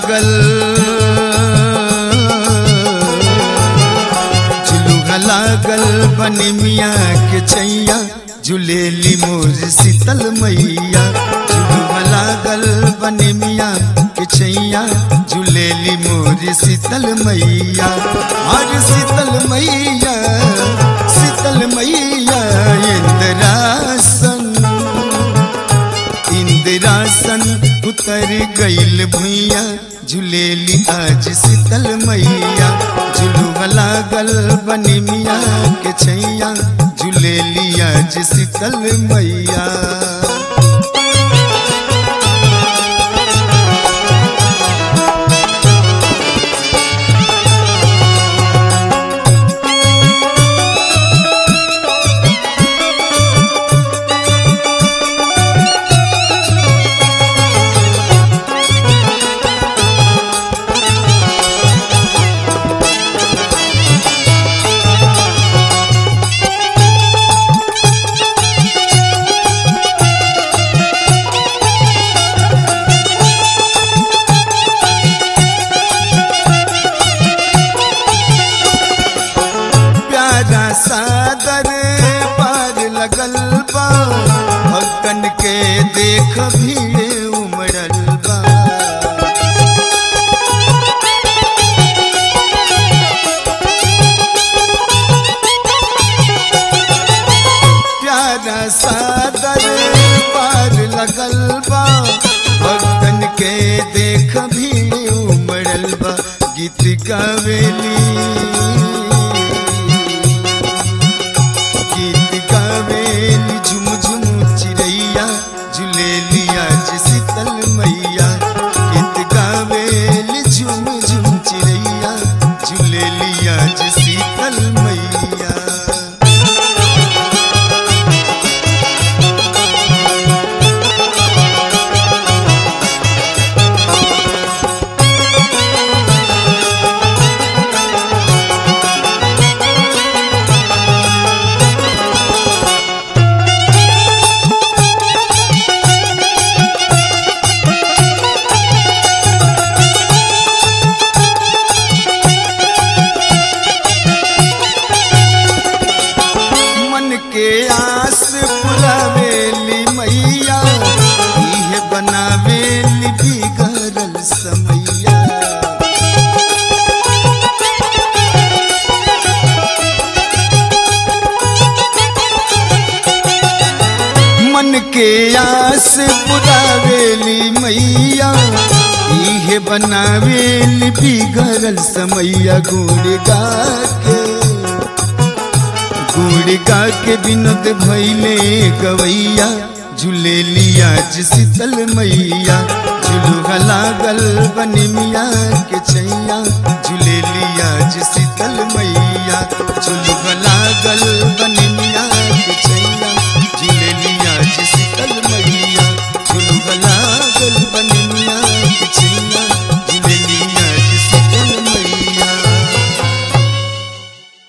लागल झुलुआ लागल बनी मिया के छैया झुलेली मोर शीतल मैया झुलुआ लागल बनी मिया के छैया झुलेली मोर शीतल मैया और शीतल मैया शीतल मैया इंद्रासन इंदिरासन उतर गईल भुइया झुलेली आज शीतल मैया झुलुआ लागल बनी मिया के छैया झुलेली आज शीतल मैया प्यारा सादर पार लगल बा भक्तन के देख भीड़ उमड़ल बा प्यारा सादर पार लगल बा भक्तन के देख भीड़ उमड़ल बा गीत गावेली गीत गावेली झुम झुम चिड़ैया झुलेली आज शीतल मैया गीत गावेली झुम झुम चिड़ैया झुलेली आज शीतल मैया मन के आस पुरावेली मैया इहे बनावेली बिगड़ल समैया मन के आस पुरावेली मैया इहे बनावेली बिगड़ल समैया गुड़ गा के गुड़ गा के विनोद भैले गवैया झूलेली आज शीतल मैया झुलुआ लागल बनी मिया के छैया झूलेली आज शीतल मैया झुलुआ लागल बनी मिया के छैया झूलेली आज शीतल मैया झुलुआ लागल बनी मिया के छैया